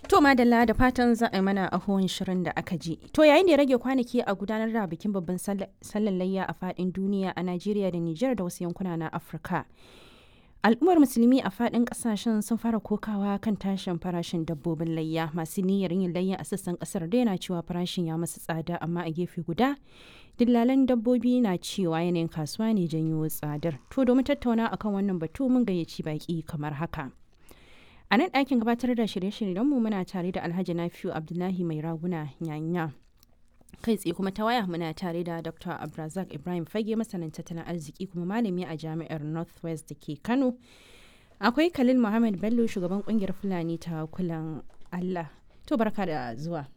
To madalla da fatan za a yi mana ahon shirin da aka ji. To yayin da ya rage kwanaki a gudanar da bikin babban sallar layya a fadin duniya a Najeriya da Nijar da wasu yankuna na Afirka. Al'ummar musulmi a fadin kasashen sun fara kokawa kan tashin farashin dabbobin layya masu niyyar yin layya a sassan kasar da yana cewa farashin ya masu tsada amma a gefe guda dillalan dabbobi na cewa yanayin kasuwa ne janyo tsadar. To domin tattauna akan wannan batu mun gayyaci baki kamar haka. A nan ɗakin gabatar da shirye-shiryenmu muna tare da Alhaji Nafiu Abdullahi Mai Raguna Nyanya. Kai tsaye kuma ta waya muna tare da Dr. Abrazak Ibrahim Fage masanin tattalin arziki kuma malami a jami'ar Northwest da ke Kano. Akwai Khalil Muhammad Bello shugaban kungiyar Fulani ta kulan Allah. To barka da zuwa.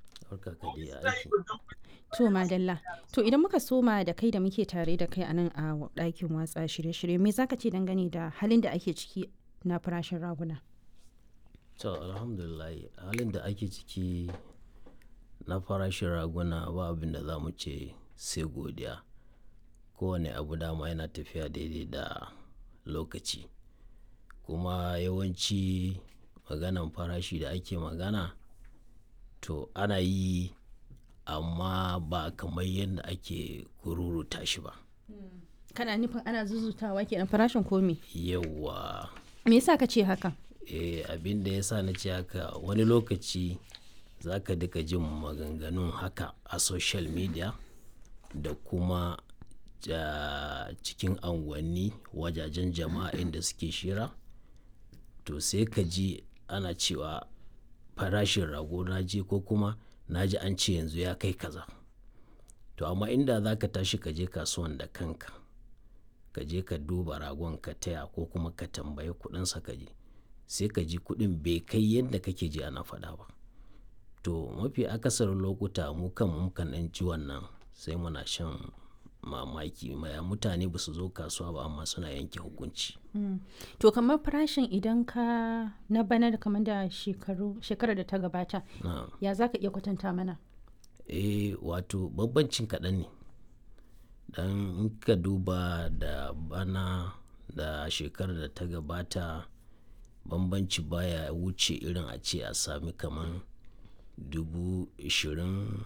To madalla. To idan muka soma da kai da muke tare da kai a nan a ɗakin watsa shirye-shirye me zaka ce dangane da halin da ake ciki na farashin raguna? to alhamdulillah halin da ake ciki na farashin raguna ba abin da za mu ce sai godiya kowane abu dama yana tafiya daidai da lokaci kuma yawanci maganan farashi da ake magana to ana yi amma ba kamar yadda ake kururuta shi ba Kana nufin ana zuzutawa kenan farashin komi? yawa Me yasa ka ce haka? eh, abin da ya sa na ce haka wani lokaci za ka duka jin maganganun haka a social media da kuma ja, cikin anguwanni wajajen jama'a inda suke shira to sai ka ji ana cewa farashin rago na je ko kuma na ji an ce yanzu ya kai kaza to amma inda za ka tashi ka je kasuwan da kanka ka je ka duba ragon ka taya ko kuma ka tambayi kudinsa ka je sai ka ji kuɗin bai kai yadda kake ji ana faɗa ba to mafi akasarin lokuta mu kan mukan ɗan ji wannan sai muna shan mamaki maya mutane ba su zo kasuwa ba amma suna yanke hukunci To kamar farashin idan ka na bana da kamar da shekaru shekarar da ta gabata na ya za ka iya kwatanta mana? eh wato bambancin kaɗan ne dan in ka duba da bana da shekarar da ta gabata bambanci baya wuce irin a ce a sami kamar dubu ishirin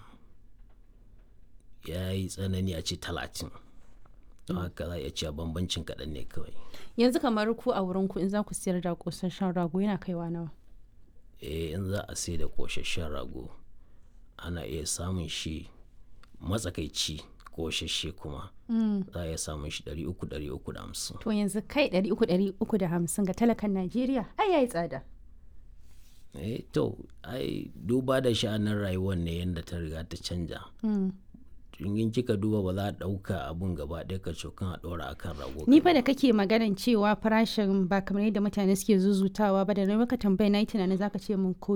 ya yi tsanani a ce talatin don haka za a iya cewa bambancin kaɗan ne kawai Yanzu kamar ku a wurin ku in za ku siyar da kosasshen rago yana kaiwa nawa? eh in za a sai da koshashen rago ana iya samun shi matsakaici koshashe kuma za a iya samun shi 300-350 To yanzu kai ɗari uku ɗari uku da hamsin ga talakan Najeriya ai yayi tsada. eh to ai duba da sha'anin rayuwar ne yadda ta riga ta canja in kika duba ba za a ɗauka abun gaba ɗaya ka cokan a ɗora akan rago Ni fa da kake maganan cewa farashin ba kamar yadda mutane suke zuzutawa ba da na maka tambaya na yi tunanin zaka ce mun ko